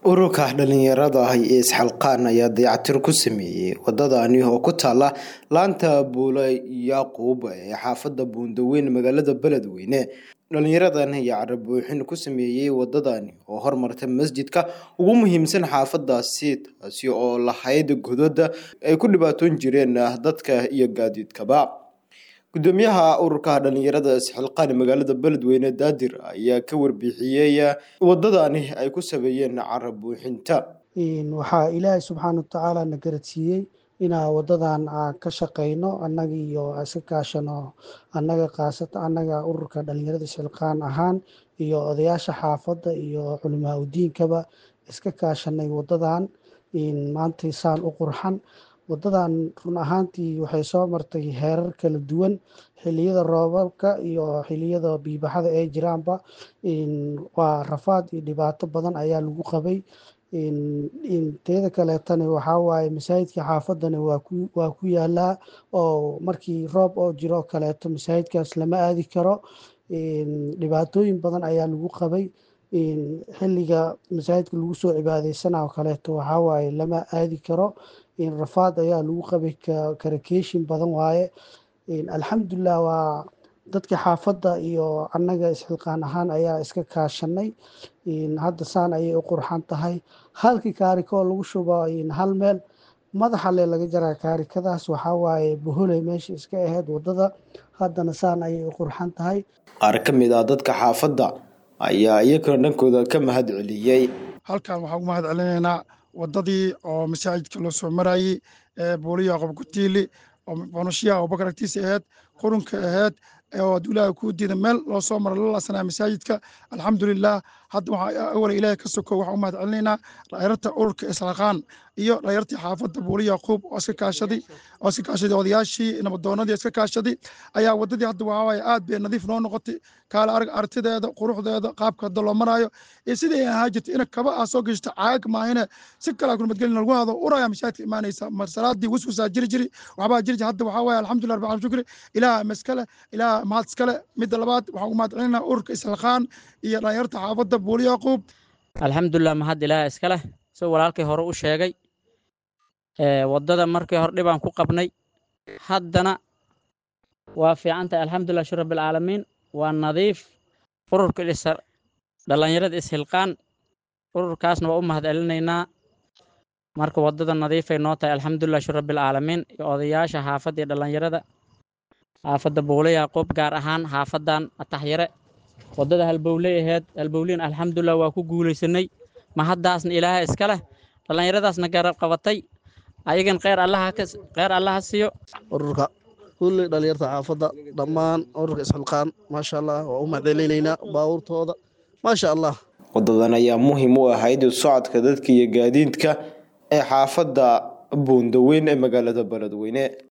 ururka dhalinyarada ah ee isxilqaan ayaa dayactir ku sameeyey wadadani oo ku taala laanta buule yaquub ee xaafada buundaweyn magaalada beledweyne dhalinyaradan ayaa carabuuxin ku sameeyey wadadani oo hormarta masjidka ugu muhiimsan xaafadaasi taasi oo lahayd godada ay ku dhibaatoon jireen dadka iyo gaadiidkaba gudoomiyaha ururka dhalinyarada isxilqaan magaalada beledweyne daadir ayaa ka warbixiyey wadadani ay ku sameeyeen carabuuxinta waxaa ilaahay subxaana watacaala na garadsiiyey inaa wadadan ka shaqeyno annaga iyo iska kaashano annaga kaasata annaga ururka dhalinyarada isxilqaan ahaan iyo odayaasha xaafadda iyo culimaa udiinkaba iska kaashanay wadadan maanta saan u qurxan wadadan run ahaantii waxay soo martay heerar kala duwan xiliyada roobabka iyo xiliyada biibaxada ay jiraanba waa rafaad iyo dhibaato badan ayaa lagu qabay teeda kaleetana waxaa waaye masaajidka xaafadana waa ku yaalaa oo markii roob oo jiro kaleeto masaajidkaas lama aadi karo dhibaatooyin badan ayaa lagu qabay xiliga masaajidka lagu soo cibaadeysanao kaleeto waxaa waaye lama aadi karo rafaad ayaa lagu qabay karakeeshin badan waaye alxamdulilah waa dadka xaafadda iyo annaga isxilqaan ahaan ayaa iska kaashanay hadda saan ayay u qurxan tahay halkii kaarikoo lagu shubo hal meel madaxale laga jaraa kaarikadaas waxaa waaye boholey meesha iska ahayd wadada haddana saan ayay u qurxan tahay qaar ka mid ah dadka xaafadda ayaa iyagana dhankooda ka mahad celiyey halkan waxaan ugu mahad celinaynaa wadadii oo masaajidka loo soo marayey ee booliya qob kutiili oo bonushiyaha abubakar agtiisa ahayd qurunka ahayd oo adulaha kuu diida meel loo soo mara la laasanaa masaajidka alxamdulilah hadda waxaa awala ilaahay ka soko waxaan u mahad celinaynaa dhalinyarta ururka islaqaan iyo dhalinyartii xaafadda buuli yaquub oo iska kaashaday oo iska kaashaday odayaashii nabadoonadii iska kaashaday ayaa wadadii hadda waxaa waaye aad bay nadiif noo noqotay kaala arag artideeda quruxdeeda qaabka hadda loo maraayo iyo sidii ay ahaa jirtay ina kaba aa soo geshto caag maahine si kalaa kunabadgelin lagu hado uraya masaajidka imaanaysa mar salaadii waswasaa jiri jiri waxbaa jiri jiri hadda waxaa waaye alxamdulillah rabbil shukri ilaah maskale ilaah mahad iskale midda labaad waxaan ugu mahad celinaa ururka islaqaan iyo dhalinyarta xaafadda buuli yaquub alxamdulilah mahad ilaah iska leh soo walaalkay hore u sheegay waddada markii hore dhibaan ku qabnay haddana waa fiican tahay alxamdulilah shir rabbilcaalamiin waa nadiif ururka dhalinyarada ishilqaan ururkaasna waa u mahad celinaynaa marka waddada nadiifay noo tahay alxamdulilah shir rabbilcaalamiin iyo odayaasha xaafadda iyo dhalinyarada xaafadda buule yaaqoob gaar ahaan xaafadan ataxyare waddada halbowley aheyd halbowliin alxamdulilah waa ku guulaysanay mahaddaasna ilaaha iska leh dhallinyaradaasna garab qabatay ayagan kheyr allaha kheyr allaha siiyo ururka kulli dhalinyarta xaafadda dhammaan ururka isxilqaan maasha allah waa u mahadcelinaynaa baabuurtooda maasha allah wadadan ayaa muhiim u ahayd socodka dadka iyo gaadiidka ee xaafadda buundaweyn ee magaalada beledweyne